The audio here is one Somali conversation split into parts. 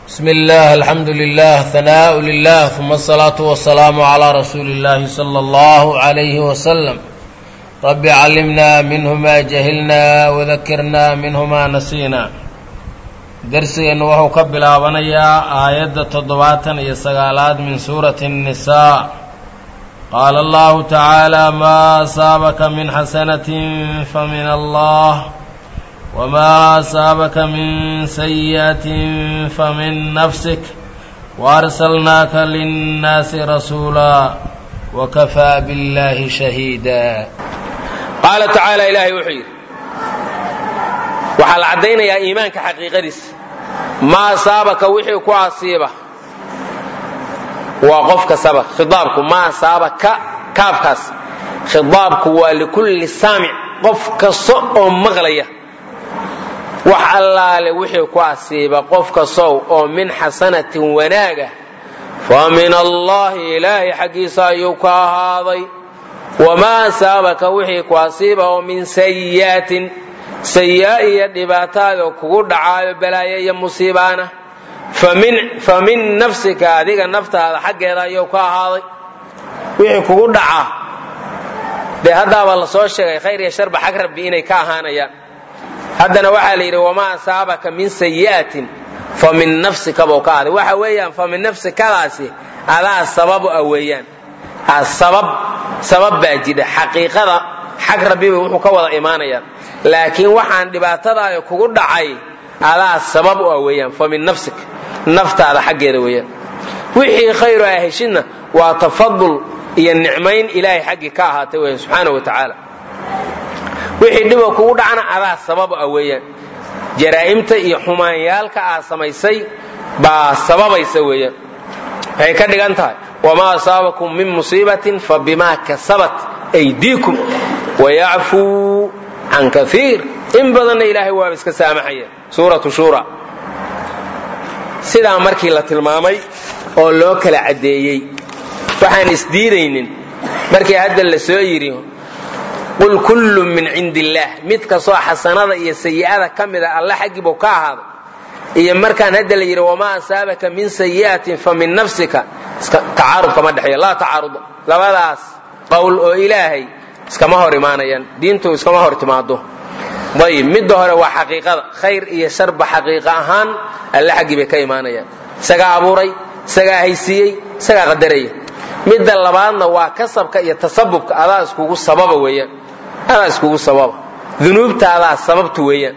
بسم الله الحمد لله ثناء لله ثم الصلاة والسلام على رسول الله صلى الله عليه وسلم رب علمنا منه ما جهلنا وذكرنا منه ما نسينا درسgeenu wuxuu ka bilaabanayaa aayadda toddobaatan iyo sagaalaad min suurati الnisaa qaala allahu tacaala maa asaabaka min xasanatin famin allah wmaa asaabaka min sayi'atin famin nafsik waarsalnaaka linnaasi rasuula wakafaa biاllahi shahiida qaala tacaala ilaahay wuxuu yidhi waxaa la caddaynayaa iimaanka xaqiiqadiisa maa asaabaka wixii ku asiiba waa qof kastaba khidaabku maa asaabaka kaafkaas khidaabku waa likulli saamic qof kasta oo maqlaya wax allaale wixii ku asiiba qof kastow oo min xasanatin wanaaga fa min allaahi ilaahay xaggiisa ayuu ka ahaaday wamaa asaabaka wixii ku asiiba oo min sayi'atin sayi'a iyo dhibaataada kugu dhacaayo balaayo iyo musiibaana fa min nafsika adiga naftaada xaggeeda ayuu ka ahaaday wixii kugu dhacaa dee haddaaba la soo sheegay khayr iyo sharba xag rabbi inay ka ahaanayaan haddana waxaa la yidhi wamaa asaabaka min sayi'atin fa min nafsika buu ka ahday waxa weeyaan fa min nafsikadaasi adaa sababu ah weeyaan sabab sabab baa jidha xaqiiqada xag rabbiba wuxuu ka wada imaanayaan laakiin waxaan dhibaatadaada kugu dhacay adaa sabab u ah weeyaan fa min nafsik naftaada xaggeeda weeyaan wixii khayru aa heshidna waa tafadul iyo nicmayn ilaahay xaggii ka ahaatay weyan subxaana wa tacaala wixii dhiba kugu dhacna adaa sabab ah weeyaan jaraa'imta iyo xumaanyaalka aad samaysay baa sababaysa weeyaan waxay ka dhigan tahay wamaa asaabakum min musiibatin fa bimaa kasabat aydiikum wayacfuu can kaiir in badanna ilaahay waaba iska saamaxaya suuratu shura sidaa markii la tilmaamay oo loo kala caddeeyey waxaan isdiidaynin markii hadda la soo yidhi qul kullu min cindi illaah mid kastoo xasanada iyo sayi'ada ka mida alla xaggiibuu ka ahaaday iyo markaan hadda la yidhi wamaa asaabaka min sayi'atin fa min nafsika tacaarud kama dhexeeyo laa tacaarud labadaas qowl oo ilaahay iskama hor imaanayaan diintu iskama hor timaado ayib midda hore waa xaqiiqada khayr iyo sharba xaqiiqa ahaan alle xaggii bay ka imaanayaan isagaa abuuray isagaa haysiiyey isagaa qadaraya midda labaadna waa kasabka iyo tasabubka adaa iskugu sababa weeyaan adaa iskugu sababa dunuubtaadaa sababtu weeyaan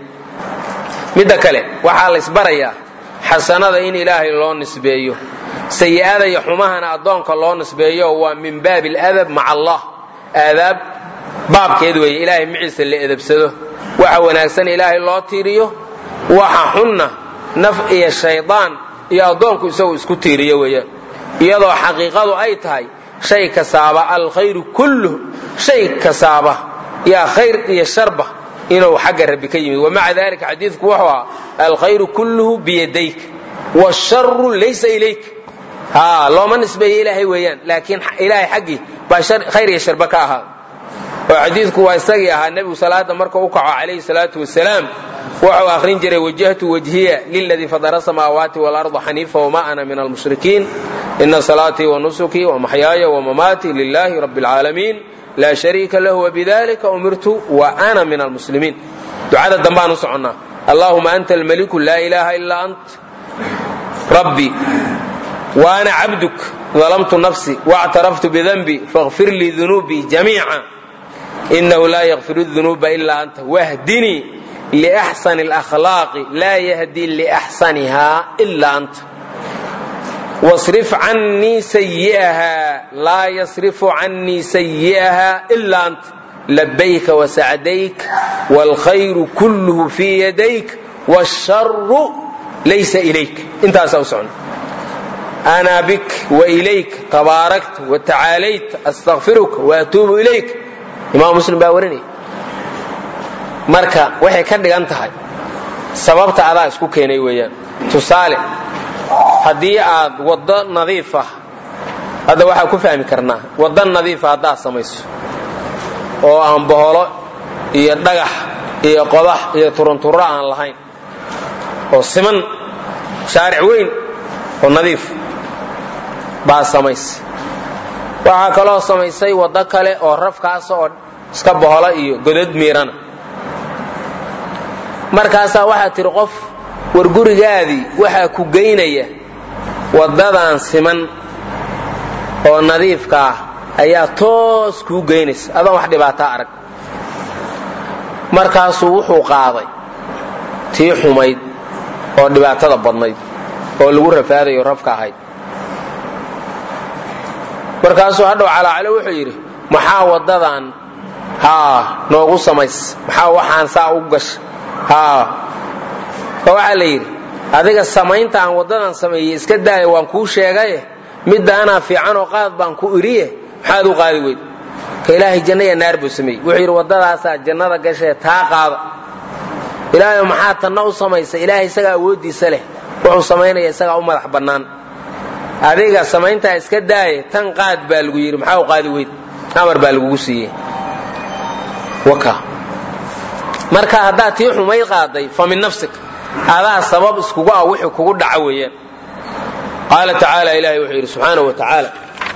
midda kale waxaa la isbarayaa xasanada in ilaahay loo nisbeeyo sayi'ada iyo xumahana addoonka loo nisbeeyo waa min baabi aladab maca allah aadaab baabkeed weeye ilaahay maciisa la edabsado waxa wanaagsan ilaahay loo tiiriyo waxa xunna naf iyo shaydaan iyo addoonku isagu isku tiiriyo weeyaan iyadoo xaqiiqadu ay tahay shay kasaaba alkhayru kulluh shay kasaaba yaa khayr iyo sharba inuu xagga rabbi ka yimid wamaca dalika xadiidku wuxuu ahaa alkhayru kulluhu biyadayk wsharu laysa ilayk ha looma nisbeeyo ilaahay weeyaan laakiin ilaahay xaggii baa khayr iyo sharba ka ahaa oo xadiidku waa isagii ahaa nebigu salaada marka u kaco calayhi salaatu wasalaam wuxuu akhrin jiray wajahtu wajhiya liladii fadara samaawaati waalarda xaniifa wma ana min almushrikiin ina salaatii wanusukii wamaxyaaya wamamaatii lilahi rabi اlcaalamiin laa shariika lahu wbidalika umirtu wa ana min almuslimiin ducada dambaan u soconnaa allahuma anta almaliku laa ilaha ilaa ant rabbi وأna cabduk ظلمtu نفسي واctaraftu بdنبي فاغfir lii ذuنوبي جamيiعا إنhu laa يغfir الذuنوبa إlا أnta واhdinii لأxسن الأخلاaq laa yhdي لأxسنha إlا أnta واصرف عnيi سيئha laa يصرف عnيi سيئha إlا أnta لbyka وسعدyk والخyر كله في يدyk والشhر laysa إlyk intaasaa u socna ana bik wailayk tabaarakta watacaalayt astakfiruka waatuubu ilayk imaam muslim baa warinaya marka waxay ka dhigan tahay sababta adaa isku keenay weeyaan tusaale haddii aad waddo nadiif ah hadda waxaa ku fahmi karnaa waddo nadiifa haddaad samayso oo aan boholo iyo dhagax iyo qodax iyo turunturo aan lahayn oo siman shaaric weyn oo nadiif baa samaysay waxaa kaloo samaysay waddo kale oo rafkaasa oo iska bohola iyo godod miirana markaasaa waxaa tidhi qof war gurigaadii waxaa ku geynaya waddadan siman oo nadiifka ah ayaa toos kuu geynaysa adoon wax dhibaataa arag markaasuu wuxuu qaaday tii xumayd oo dhibaatada badnayd oo lagu rafaadayo rafka ahayd markaasuu hadhow calaacalo wuxuu yidhi maxaa waddadan haa noogu samays maxaa waxaan saa u gasha haa oo waxaa la yidhi adiga samaynta aan waddadan sameeyey iska daaya waan kuu sheegaye midda anaa fiican oo qaad baan ku idhiye maxaad u qaadi weyd ka ilaahay janna iyo naar buu sameeyey wuxuu yidhi waddadaasaa jannada gashee taa qaada ilaahay maxaa tanna u samaysa ilaahay isagaa awooddiisa leh wuxuu samaynaya isagaa u madax bannaan adiga samayntaa iska daaye tan qaad baa lagu yidhi maxaa u qaadi weyd amar baa lagugu siiyey waka marka haddaad tii xumayd qaaday fa min nafsik adaa sabab iskugu ah wixii kugu dhaca weeyaan qaala tacaala ilahay wuxuu yidhi subxaanahu wa tacaala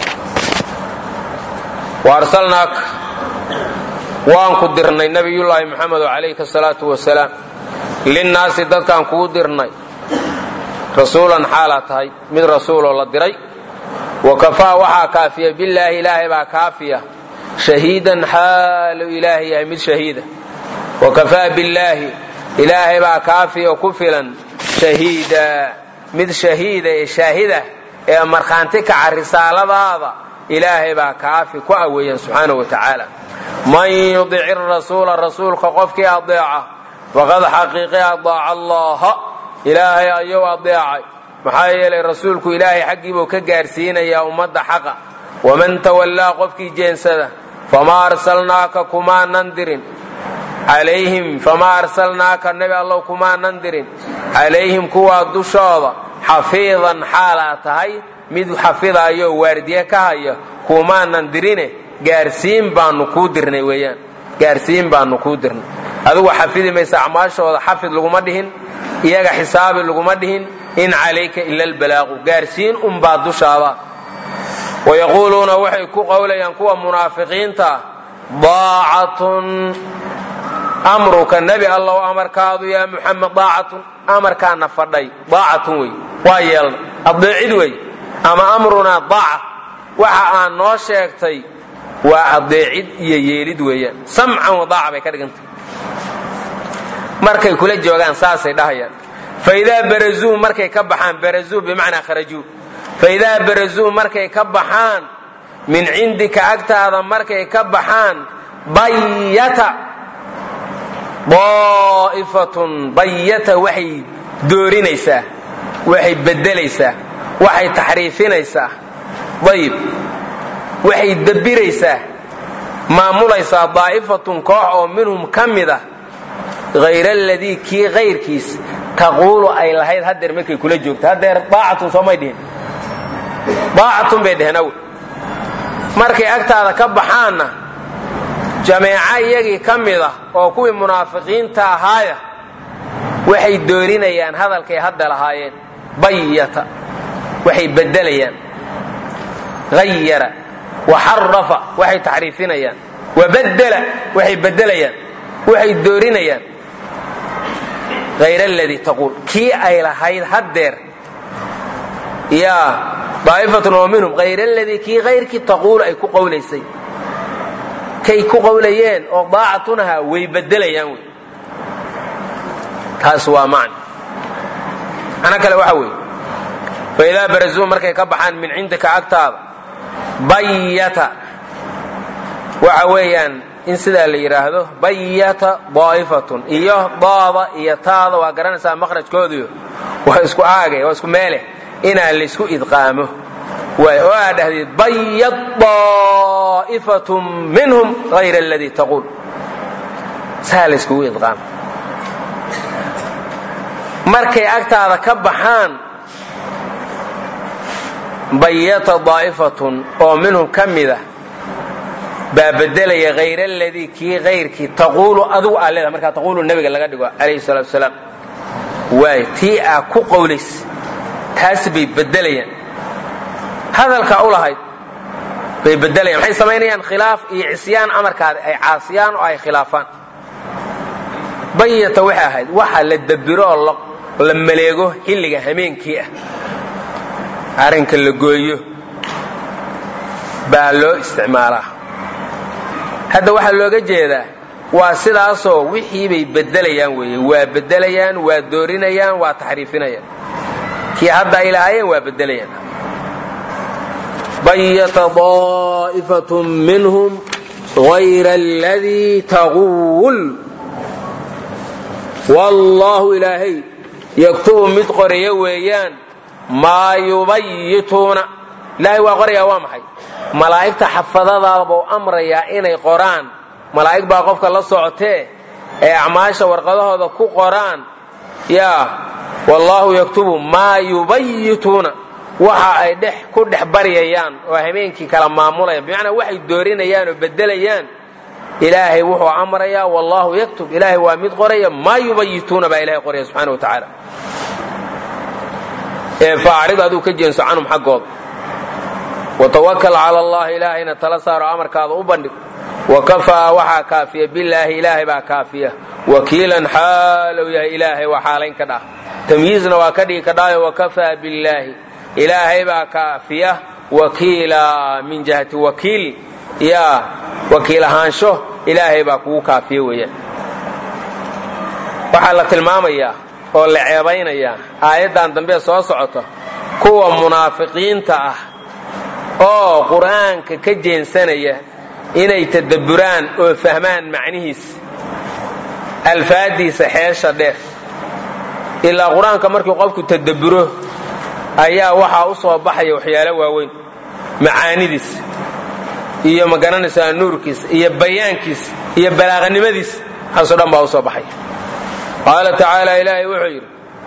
wa arsalnaaka waan ku dirnay nabiyullaahi muxamedo calayhi asalaatu wasalaam linnaasi dadkaan kugu dirnay rasuulan xaalaa tahay mid rasuuloo la diray wa kafaa waxaa kaafiya billaahi ilaahay baa kaafiya shahiidan xaalu ilaahay yahay mid shahiida wa kafaa billaahi ilaahay baa kaafiya ku filan shahiida mid shahiida ee shaahida ee markhaanti kaca risaaladaada ilaahay baa kaafi ku aweeyan subxaana wa tacaala man yudici rasuula rasuulka qofkii adeeca faqad xaqiiqi adaaca allaha ilaahay ayuu adeecay maxaa yeelay rasuulku ilaahay xaggiibuu ka gaarsiinayaa ummadda xaqa waman tawallaa qofkii jeensada famaa arsalnaaka kumaanan dirin calayhim famaa arsalnaaka nebi allow kumaanan dirin calayhim kuwaa dushooda xafiidan xaalaa tahay mid xafidayo waardiye ka haya kumaanan dirine gaarsiin baanu kuu dirnay weeyaan gaarsiin baanu kuu dirnay adigu xafidi maysa acmaashooda xafid laguma dhihin iyaga xisaabi laguma dhihin in calayka ila albalaaqu gaarsiin unbaa dushaada wayaquuluuna waxay ku qowlayaan kuwa munaafiqiinta daacatun amruka nebi allow amarkaadu yaa muxamed daacatun amarkaana fadhay daacatun wey waa yeelna adeecid wey ama amrunaa daaca waxa aan noo sheegtay waa adeecid iyo yeelid weeyaan samcan wadaaca bay ka dhigantay markay kula joogaan saasay dhahayaan faidaa barazuu markay ka baxaan barazuu bimacnaa kharajuu faidaa barazuu markay ka baxaan min cindika agtaada markay ka baxaan bayata daa'ifatun bayata waxay doorinaysaa waxay bedelaysaa waxay taxriifinaysaa ayib waxay dabiraysaa maamulaysaa daa'ifatun koox oo minhum ka mid ah hayra aladii kii kayrkiis taquulu ay lahayd hadeer markay kula joogto hadeer daacatun soomay dhihin daacatun bay dheheen aw markay agtaada ka baxaanna jameeco iyagii ka mid ah oo kuwii munaafiqiinta ahaaya waxay doorinayaan hadalkay hadda lahaayeen bayata waxay bedelayaan hayara waxarafa waxay taxriifinayaan wabadela waxay bedelayaan waxay doorinayaan hayr aladii taquul kii ay lahayd haddeer yaa daa'ifatun oo minhum hayr aladii kii hayrkii taquulu ay ku qowlaysay kay ku qowlayeen oo daacatunaha way bedelayaan wey taas waa macna ana kale waxa weeye faidaa barazuu markay ka baxaan min cindika agtaada bayata waxa weeyaan in sidaa la yidhaahdo bayata daa'ifatun iyo daada iyo taada waa garanaysaa makhrajkooduyo waa isku aage waa isku meele inaan laysku idqaamo waay oo aa dhahdeed bayat daa'ifatun minhum hayra aladii taquul saa layskugu idqaamo markay agtaada ka baxaan bayata daa'ifatun oo minhum ka mid ah baa bedelaya hayr aladii kii hayrkii taquulu adigu aa leedahay markaa taquulu nebiga laga dhigo calayhi salatu wasalaam waay tii aa ku qowlays taasi bay bedelayaan hadalkaa u lahayd bay bedelayaan maxay samaynayaan khilaaf iyo cisyaan amarkaada ay caasiyaan oo ay khilaafaan bayata waxay ahayd waxa la dabiro oo la maleego xilliga hameenkii ah arrinka la gooyo baa loo isticmaalaa hadda waxaa looga jeedaa waa sidaasoo wixii bay bedelayaan weeye waa bedelayaan waa doorinayaan waa taxriifinayaan kii hadda ay lahaayeen waa bedelayaan bayata daa'ifatun minhum غayra aladii taquul wallaahu ilaahay yaktubu mid qoraya weeyaan maa yubayituuna ilaahay waa qorayaa waa maxay malaa'igta xafadadaabuu amrayaa inay qoraan malaa'ig baa qofka la socotee ee acmaasha warqadahooda ku qoraan yaa wallaahu yaktubu maa yubayituuna waxa ay dhex ku dhex baryayaan oo habeenkii kala maamulayaan bimacnaa waxay doorinayaan oo bedelayaan ilaahay wuxuu amrayaa wallaahu yaktub ilaahay waa mid qoraya maa yubayituuna baa ilahay qoraya subxana wa tacaala ee faacrid aduu ka jeenso canhum xaggooda watawakal cala allahi ilaahayna tala saaro amarkaada u bandhig wakafaa waxaa kaafiya bilaahi ilaahay baa kaafiya wakiilan xaalow yahay ilaahay waa xaalayn ka dhah tamyiizna waa ka dhigi kadhaayo wakafaa billaahi ilaahay baa kaafiya wakiila min jihati wakiil yaa wakiil ahaansho ilaahay baa kugu kaafiya weeyaan waxaa la tilmaamayaa oo la ceebaynayaa aayaddan dambe soo socota kuwa munaafiqiinta ah oo qur'aanka ka jeensanaya inay tadabburaan oo fahmaan macnihiis alfaadiisa xeesha dheer ilaa qur-aanka markii qofku tadabburo ayaa waxaa u soo baxaya waxyaalo waaweyn macaanidiis iyo ma garanaysaa nuurkiis iyo bayaankiis iyo balaaqanimadiis waxaasoo dhan baa u soo baxaya qaala tacaala ilaahay wuxuu yidhi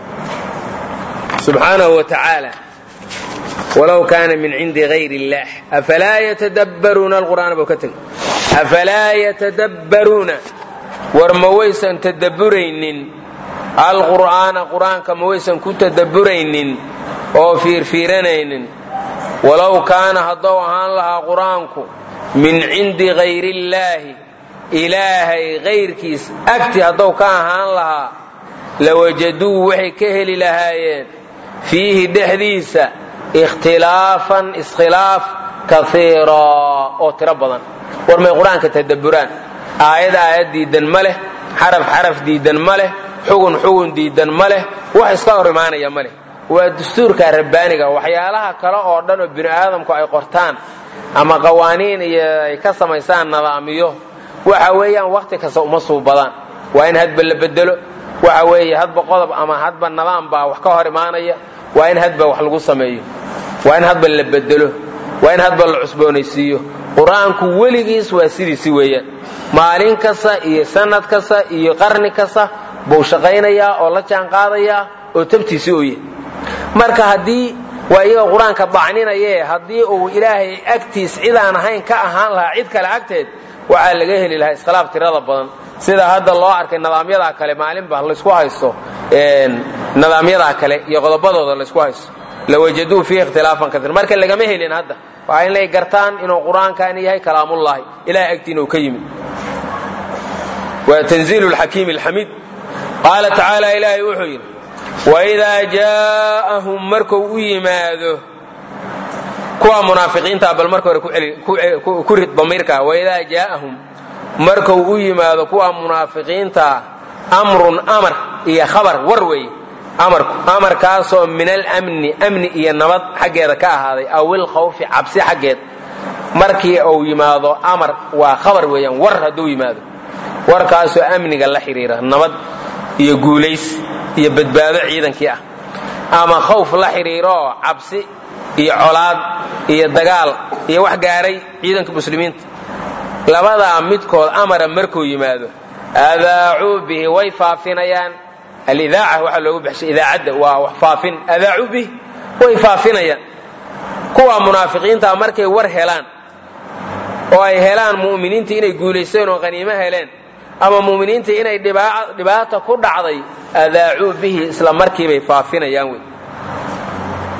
subxaanahu wa tacaala walow kaana min cindi hayr اllah afalaa yatadabbaruuna alqur'aana buu ka tegay afalaa yatadabbaruuna war ma waysan tadabburaynin alqur'aana qur'aanka ma waysan ku tadabburaynin oo fiirfiiranaynin walow kaana haddou ahaan lahaa qur'aanku min cindi hayr illaahi ilaahay hayrkiis agti haddou ka ahaan lahaa lawajaduu waxay ka heli lahaayeen fiihi dhexdiisa ikhtilaafan iskhilaaf kaiira oo tiro badan war may qur-aanka tadabburaan aayad aayad diidan ma leh xaraf xaraf diidan ma leh xugun xugun diidan ma leh wax iska hor imaanaya ma leh waa dastuurka rabbaaniga waxyaalaha kale oo dhan oo bini aadamku ay qortaan ama qawaaniin iyo ay ka samaysaan nadaamiyo waxa weeyaan wakhti kasta uma suubadaan waa in hadba la bedelo waxa weeye hadba qodob ama hadba nidaam baa wax ka hor imaanaya waa in hadba wax lagu sameeyo waa in hadba la bedelo waa in hadba la cusboonaysiiyo qur-aanku weligiis waa sidiisi weeyaan maalin kasta iyo sanad kasta iyo qarni kasta buu shaqaynayaa oo la jaan qaadayaa oo tabtiisi u yahy marka haddii waa iyagoo qur-aanka dacninaye haddii uu ilaahay agtiis cidaan ahayn ka ahaan lahaa cid kale agteed waxaa laga heli lahaa iskhilaaf tirada badan sida hadda loo arkay nidaamyadaa kale maalinba laysku haysto nidaamyadaa kale iyo qodobadooda laysku haysto lawajaduu fiihi ikhtilaafan kaiir marka lagama helin hadda waa inay gartaan inuu qur-aankani yahay kalaamullaahi ilahay agtiina uu ka yimid waa tanziilu lxakiimi alxamiid qaala tacaala ilaahay wuxuu yidhi waidaa jaa'ahum markuu u yimaado kuwa munaafiqiinta bal marka hore ku rid damiirka waidaa jaa'ahum markuu u yimaado kuwa munaafiqiinta amrun amar iyo khabar war weeye amarku amarkaasoo min alamni amni iyo nabad xaggeeda ka ahaaday aw ilkhawfi cabsi xaggeed markii uu yimaado amar waa khabar weeyaan war hadduu yimaado warkaasoo amniga la xidhiira nabad iyo guulays iyo badbaado ciidankii ah ama khawf la xidhiiroo cabsi iyo colaad iyo dagaal iyo wax gaaray ciidanka muslimiinta labadaa midkood amara markuu yimaado adaacuu bihi way faafinayaan alidaaca waxaa loogu baxshay idaacadda waa wax faafin adaacuu bihi way faafinayaan kuwa munaafiqiinta markay war helaan oo ay helaan mu'miniinta inay guulaysteen oo qaniimo heleen ama mu'miniinta inay dhibaata ku dhacday adaacuu bihi isla markiibay faafinayaan wey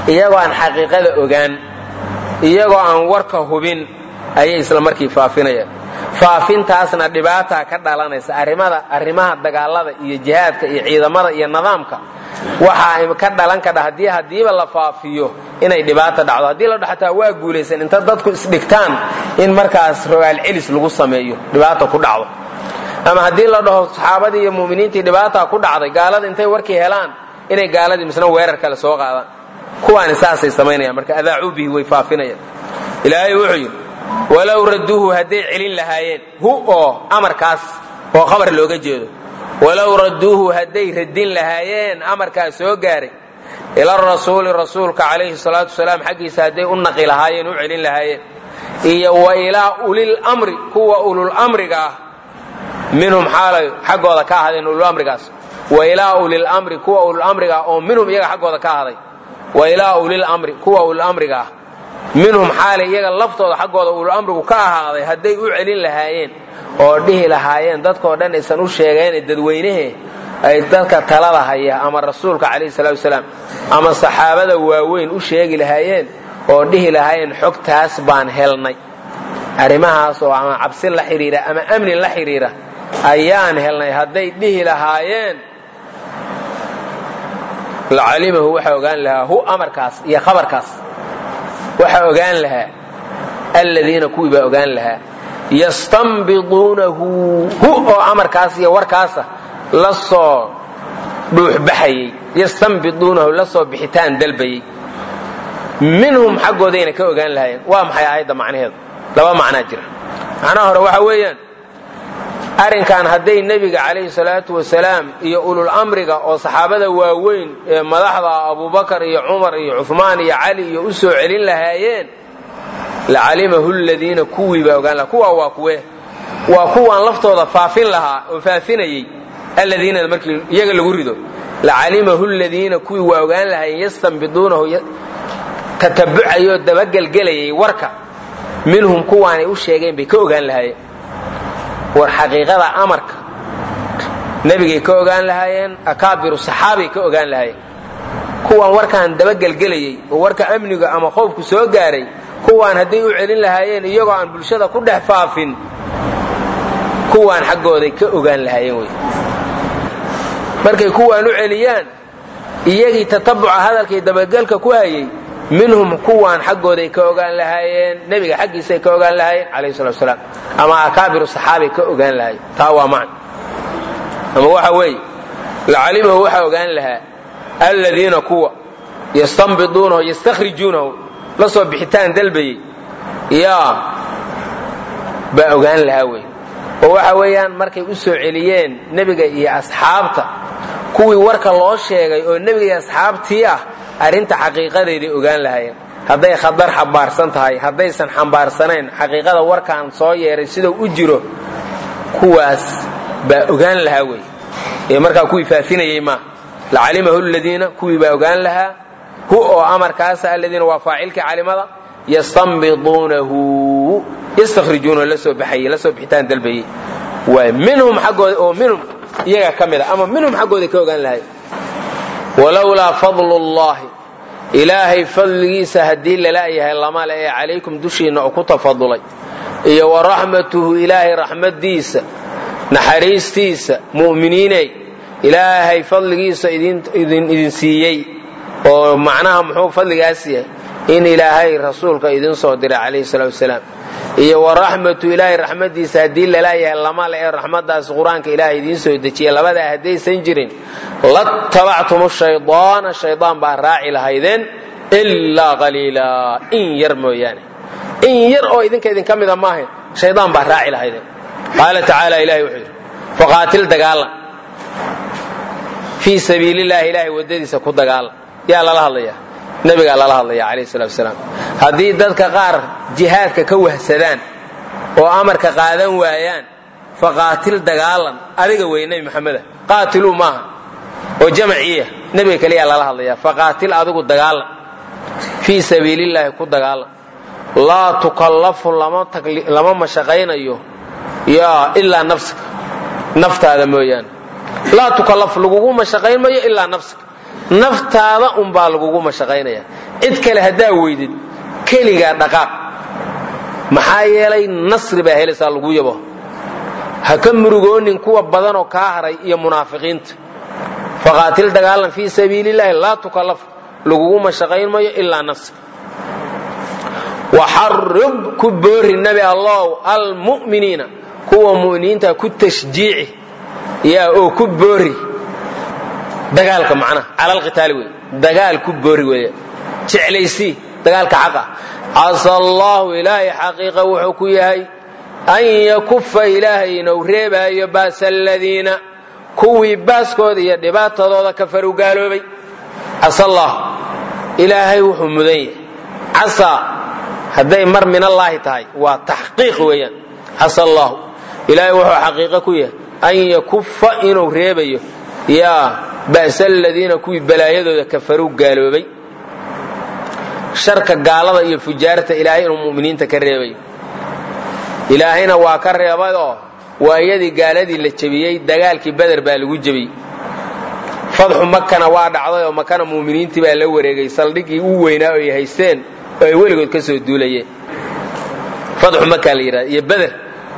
iyagoo aan xaqiiqada ogaan iyagoo aan warka hubin ayay isla markii faafinayaan faafintaasna dhibaataa ka dhalanaysa arrimada arrimaha dagaalada iyo jihaadka iyo ciidamada iyo nidaamka waxaa ka dhalan kadha haddii haddiiba la faafiyo inay dhibaata dhacdo haddii la dhaxataa waa guulaysan inta dadku isdhigtaan in markaas rogaal celis lagu sameeyo dhibaata ku dhacdo ama haddii la dhaho saxaabadii iyo mu'miniintii dhibaata ku dhacday gaalada intay warkii helaan inay gaaladii misna weerar kale soo qaadaan kuwaani saasay samaynayaan marka adaacuu bihi way faafinayaan ilaahay wuxuu yidhi walow radduuhu hadday celin lahaayeen hu oo amarkaas oo khabar looga jeedo walow radduuhu hadday radin lahaayeen amarkaas soo gaaray ila rasuuli rasuulka calayhi salaatu wasalaam xaggiisa hadday u naqi lahaayeen u celin lahaayeen iyo wa ilaa ulil amri kuwa ulul amriga ah minhum xaalay xaggooda ka ahaadeen ulul amrigaas wa ilaa ulil amri kuwa ulul amriga ah oo minhum iyaga xaggooda ka ahaday wa ilaa ulil amri kuwa ulul amriga ah minhum xaalay iyaga laftooda xaggooda ulul amrigu ka ahaaday hadday u celin lahaayeen oo dhihi lahaayeen dadkoo dhan aysan u sheegeen dadweynehe ay dadka talada haya ama rasuulka calayhi salaatu wasalaam ama saxaabada waaweyn u sheegi lahaayeen oo dhihi lahaayeen xogtaas baan helnay arrimahaas oo ama cabsi la xidhiira ama amni la xidhiira ayaan helnay hadday dhihi lahaayeen lacalimahu waxaa ogaan lahaa hu amarkaas iyo khabarkaas waxaa ogaan lahaa aladiina kuwii baa ogaan lahaa yastanbiduunahu hu oo amarkaas iyo warkaasa la soo dhuuxbaxayey yastanbiduunahu la soo bixitaan dalbayey minhum xaggoodayna ka ogaan lahaayeen waa maxay aayadda macnaheedu laba macnaa jira macnaha hore waxa weeyaan arrinkan hadday nebiga calayhi salaatu wasalaam iyo ulul amriga oo saxaabada waaweyn ee madaxda abubakar iyo cumar iyo cuhmaan iyo cali iyo u soo celin lahaayeen lacalimahu ladiina kuwii baa ogaan lahaa kuwaa waa kuwe waa kuwaan laftooda faafin lahaa oo faafinayey aladiina markii iyaga lagu rido lacalimahu ladiina kuwii waa ogaan lahaayeen yastanbiduunahu tatabucayoo dabagelgelayay warka minhum kuwaanay u sheegeen bay ka ogaan lahaayeen war xaqiiqada amarka nebigay ka ogaan lahaayeen akaabiru saxaabay ka ogaan lahaayeen kuwaan warkaan dabagelgelayey oo warka amniga ama qoofku soo gaaray kuwaan hadday u celin lahaayeen iyagoo aan bulshada ku dhex faafin kuwaan xaggooday ka ogaan lahaayeen wey markay kuwaan u celiyaan iyagii tatabuca hadalkay dabagelka ku hayay minhum kuwaan xaggooday ka ogaan lahaayeen nebiga xaggiisay ka ogaan lahaayeen calayhi salatu wasalaam ama akaabiru saxaabay ka ogaan lahaayeen taa waa macna ama waxa weeye lacalimahu waxaa ogaan lahaa aladiina kuwa yastanbiduunahu yastakhrijuunahu la soo bixitaan dalbayey yaa baa ogaan lahaa wey oo waxa weeyaan markay u soo celiyeen nebiga iyo asxaabta kuwii warka loo sheegay oo nebiga iyo asxaabtii ah arrinta xaqiiqadeeday ogaan lahaayeen hadday khadar xambaarsan tahay haddaysan xambaarsanayn xaqiiqada warkaan soo yeeray sidau u jiro kuwaas baa ogaan lahaa wey ee markaa kuwii faafinayey maa lacalimahu ladiina kuwii baa ogaan lahaa hu oo amarkaasa aladiina waa faacilkii calimada yastanbiduunahu yastakhrijuunahu la soo baxayey la soo bixitaan dalbayey waa minhum xaggooda oo minhum iyaga ka mid a ama minhum xaggooda ka ogaan lahay walowlaa fadlu llahi ilaahay fadligiisa haddii lala-yahay lama le ee calaykum dushiinna oo ku tafadulay iyo wa raxmatuhu ilaahay raxmadiisa naxariistiisa mu'miniiney ilaahay fadligiisa idin siiyey oo macnaha muxuu fadligaas yahay in ilaahay rasuulka idin soo diray calayhi salaatu wasalaam iyo wa raxmatu ilaahay raxmadiisa haddii lala-yahay lama le ee raxmadaas qur-aanka ilaahay idiin soo dejiya labadaa haddaysan jirin latabactum shaydaana shaydaan baa raaci lahaydeen ilaa qaliila in yar mooyaane in yar oo idinka idinka mida maahayn shaydaan baa raaci lahaydeen qaala tacaala ilahay wuxuu yidhi faqaatil dagaalan fii sabiilillahi ilaahay waddadiisa ku dagaalan yaa lala hadlayaa nebigaa lala hadlaya calayhi salatu wasalaam haddii dadka qaar jihaadka ka wahsadaan oo amarka qaadan waayaan faqaatil dagaalan adiga wey nebi maxameda qaatiluu maaha oo jamaciya nebiga keliyaa lala hadlayaa faqaatil adigu dagaalan fii sabiilillaahi ku dagaalan laa tukallafu lama mashaqaynayo yaa ilaa nafsika naftaada mooyaane laa tukallafu lagugu mashaqayn mayo ilaa nafsika naftaada unbaa lagugu mashaqaynaya cid kale haddaa weydid keligaa dhaqaaq maxaa yeelay nasri baa helaysaa lagu yabo ha ka murugoonin kuwa badanoo kaa haray iyo munaafiqiinta faqaatil dagaalan fii sabiilillahi laa tukallaf lagugu mashaqayn mayo ilaa nafsi waxarib ku boori nabi allow almu'miniina kuwa mu'miniinta ku tashjiici yaa oo ku boori dagaalka macnaha cala alqitaali wey dagaal ku boori weeye jeclaysii dagaalka xaqa casa allahu ilaahay xaqiiqa wuxuu ku yahay an yakufa ilaahay inuu reebaayo baasa aladiina kuwii baaskooda iyo dhibaatadooda kafaru gaaloobay casa allah ilaahay wuxuu mudan yahay casaa hadday mar min allaahi tahay waa taxqiiq weeyaan casa allahu ilaahay wuxuu xaqiiqo ku yahay an yakufa inuu reebayo yaa ba'sa aladiina kuwii balaayadooda kafaruu gaaloobay sharka gaalada iyo fujaarta ilaahay inuu mu'miniinta ka reebayo ilaahayna waa ka reebayoo waa iyadii gaaladii la jebiyey dagaalkii beder baa lagu jebiyey fadxu makana waa dhacday oo makana mu'miniintii baa la wareegay saldhiggii u weynaa oo ay haysteen oo ay weligood ka soo duulayeen fadxu makaa la yidhahda iyo beder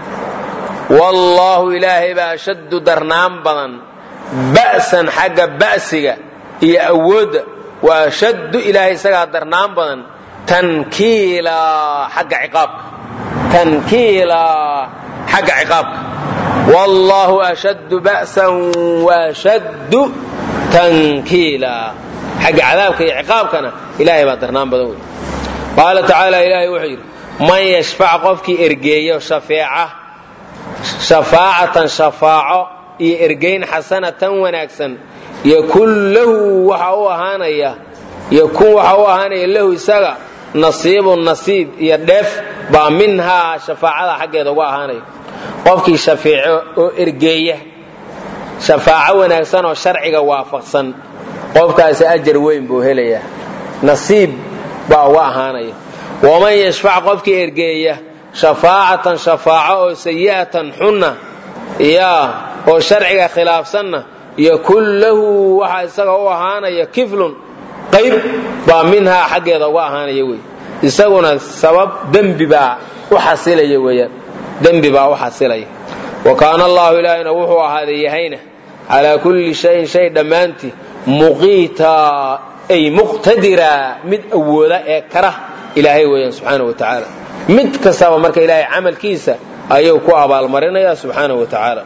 wallaahu ilaahay baa ashaddu darnaan badan ba'san xagga ba'siga iyo awoodda wa ashaddu ilaahay isagaa darnaan badan tankiila xagga ciqaabka tankiila xagga ciqaabka wallaahu ashaddu ba'san waashaddu tankiila xagga cadaabka iyo ciqaabkana ilaahay baa darnaan badan wey qaala tacaala ilaahay wuxuu yidhi man yashfac qofkii ergeeyo shafeeca shafaacatan shafaaco iyo ergayn xasanatan wanaagsan yakun lahu waxa u ahaanaya yakun waxa u ahaanaya lahu isaga nasiibun nasiib iyo dheef baa minhaa shafaacada xaggeeda uga ahaanaya qofkii shafeeco oo ergeeya shafaaco wanaagsan oo sharciga waafaqsan qofkaasi ajar weyn buu helayaa nasiib baa uga ahaanaya waman yashfac qofkii ergeeya shafaacatan shafaaco oo sayi'atan xunna yaa oo sharciga khilaafsanna yakun lahu waxa isaga u ahaanaya kiflun qayb baa minhaa xaggeeda uga ahaanaya wey isaguna sabab dembi baa u xasilaya weeyaan dembi baa u xasilaya wa kaana allahu ilaahayna wuxuu ahaaday yahayna calaa kulli shayin shay dhammaantii muqiita ay muqtadira mid awooda ee kara ilaahay weeyaan subxaana wa tacaala mid kastaba marka ilaahay camalkiisa ayuu ku abaalmarinaya subxaana wa tacaala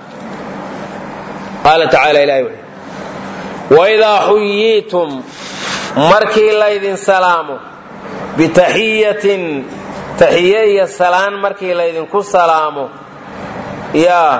qaala tacaala ilahay wuxuu waidaa xuyiitum markii laydin salaamo bitaxiyatin taxiye iyo salaan markii laydinku salaamo yaa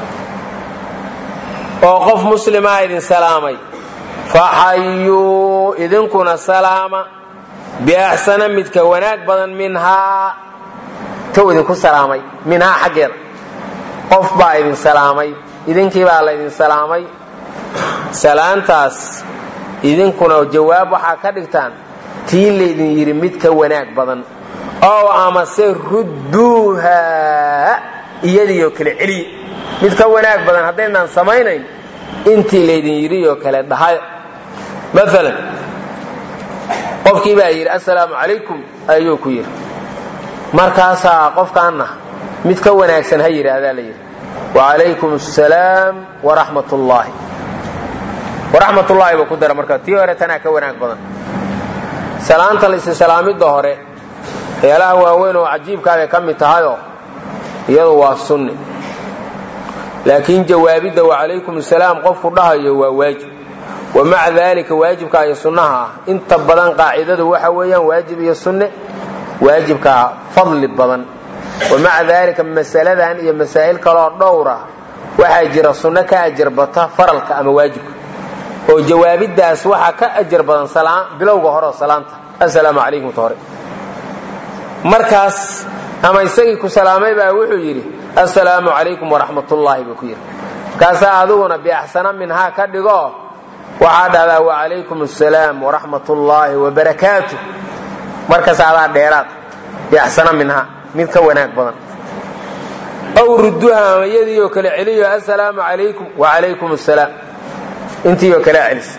oo qof muslimaa idin salaamay faxayuu idinkuna salaama biaxsana midka wanaag badan minhaa tow idinku salaamay minhaa xaggeeda qof baa idin salaamay idinkii baa laydin salaamay salaantaas idinkuna jawaab waxaa ka dhigtaan tii laydin yidhi mid ka wanaag badan ow amase rudduuha iyadiioo kale celiya mid ka wanaag badan haddaynaan samaynayn intii laydin yidhioo kale dhahay maalan qofkii baa yidhi assalaamu calaykum ayuu ku yidhi markaasaa qofkaanna mid ka wanaagsan ha yidhaahdaa la yidhi wacalaykum asalaam waraxmat ullaahi waraxmat ullaahi buu ku dara marka tii hore tanaa ka wanaag badan salaanta laissalaamidda hore waxyaalaha waaweyn oo cajiibkaabay ka mid tahayoo iyadu waa sunni laakiin jawaabidda wacalaykum asalaam qofku dhahayo waa waajib wa maca daalika waajibka iyo sunnaha ah inta badan qaacidadu waxa weeyaan waajib iyo sunne waajibkaa fadli badan wa maca daalika masaladan iyo masaa'il kaloo dhowra waxaa jira sunno ka ajar bata faralka ama waajibka oo jawaabiddaas waxaa ka ajar badan bilowga hore oo salaanta assalaamu calaykum ta hore markaas ama isagii ku salaamay baa wuxuu yidhi assalaamu calaykum waraxmatullaahi buu ku yidhi markaasaa adiguna biaxsana minhaa ka dhigo waxaa dhahdaa wacalaykum assalaam waraxmat ullaahi wabarakaatu markaas adaa dheeraad biaxsana minhaa mid ka wanaag badan aw rudduha ama iyadiioo kale celiyo assalaamu calaykum wacalaykum assalaam intiioo kale celis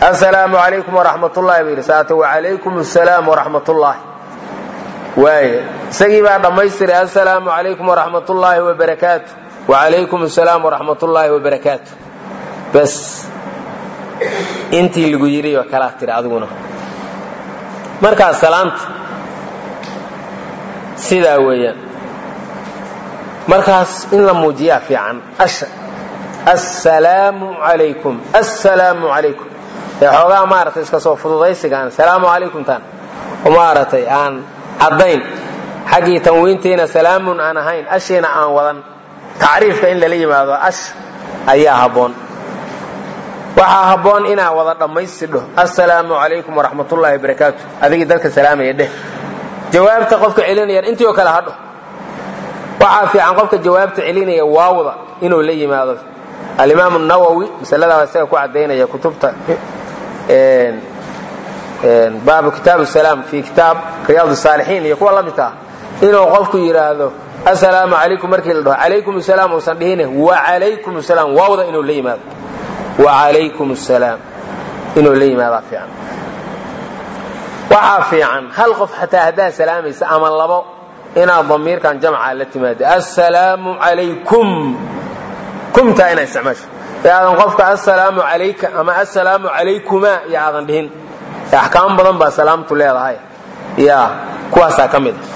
assalaamu calaykum waraxmat ullahi buu yidhi saata wacalaykum assalaam waraxmat ullaahi waaya isagii baa dhammaystiray assalaamu calaykum waraxmat ullaahi wabarakaatu wacalaykum assalaam waraxmat ullaahi wabarakaatu bas intii lagu yidhi oo kalaa tiri adiguna markaas salaanta sidaa weeyaan markaas in la muujiyaa fiican asha assalaamu calaykum assalaamu calaykum ee xoogaa maaragtay iska soo fududaysigaan salaamu calaykum taan maaragtay aan caddayn xaggii tanwiintiina salaamun aan ahayn ashiina aan wadan tacriifka in lala yimaado ash ayaa habboon waxaa habboon inaa wada dhammaystidho assalaamu calaykum waraxmatullaahi barakaatu adigii dadka salaamaya dheh jawaabta qofka celinayaan intii oo kale hadho waxaa fiican qofka jawaabta celinaya waawda inuu la yimaado alimaam nawowi masaladaa isaga ku cadaynaya kutubta baabu kitaab salaam fi kitaab riyaad saalixiin iyo kuwa la midka ah inuu qofku yidhaahdo assalaamu calaykum markii la dhaho calaykum salaam uusan dhihine wacalaykum salaam waawda inuu la yimaado wacalaykum salaam inuu la yimaadaa fiican waxaa fiican hal qof xataa haddaad salaamaysa ama labo inaad damiirkan jamca la timaado assalaamu calaykum kumtaa inaa isticmaasho ee aadan qofka assalaamu calayka ama assalaamu calaykuma iyo aadan dhihin axkaam badan baa salaamtu leedahay ya kuwaasaa ka mid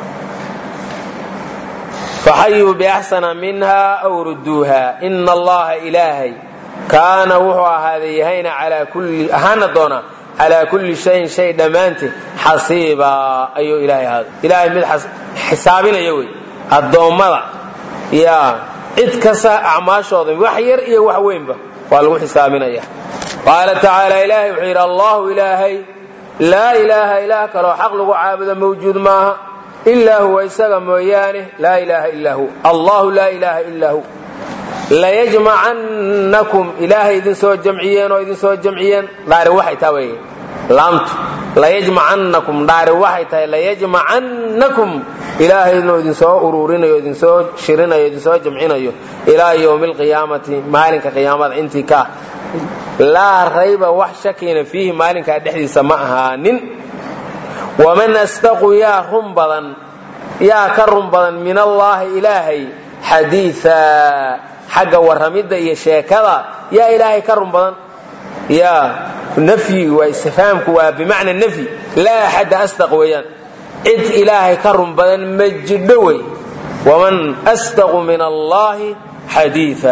faxayuu biaxsana minha aw ruduuha ina allaha ilaahay kaana wuxuu ahaaday yahayna ahaana doonaa calaa kulli shayin shay dhammaanteed xasiibaa ayuu ilaahay ahaaday ilaahay mid xisaabinaya wey addoommada ya cid kasta acmaashooda wax yar iyo wax weynba waa lagu xisaabinaya qaala tacaala ilaahay wuxuu yidhi allahu ilaahay laa ilaaha ilaah kaloo xaq lagu caabudo mawjuud maaha ilaa huwa isaga mooyaane laa ilaaha illaa hu allahu laa ilaaha illaa hu layajmacannakum ilaahay idin soo jamciyeen oo idin soo jamciyeen dhaari waxay taa wey laamtu layajmacannakum dhaari waxay tahay layajmacannakum ilaahay inuu idinsoo uruurinayo idinsoo shirinayo idinsoo jamcinayo ilaa yowmi alqiyaamati maalinka qiyaamada intii ka ah laa rayba wax shakina fiihi maalinkaa dhexdiisa ma ahaanin waman astaqu yaa run badan yaa ka run badan min allaahi ilaahay xadiia xagga warramidda iyo sheekada yaa ilaahay ka run badan ya nafyi waa istifhaamku waa bimacna nafyi laa axadda asdaq weeyaan cid ilaahay ka run badan ma jidho wey waman asdaqu min allahi xadiia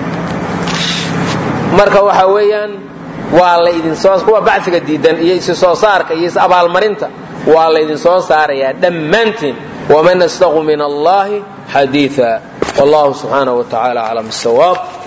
marka waxa weeyaan waa laydinsoo kuwa bacfiga diidan iyo isi soo saarka iyo is abaalmarinta waa laydinsoo saarayaa dhammaantiin waman asdaqu min allahi xadiia wallahu subxaanaه wa tacala aclam الsawaab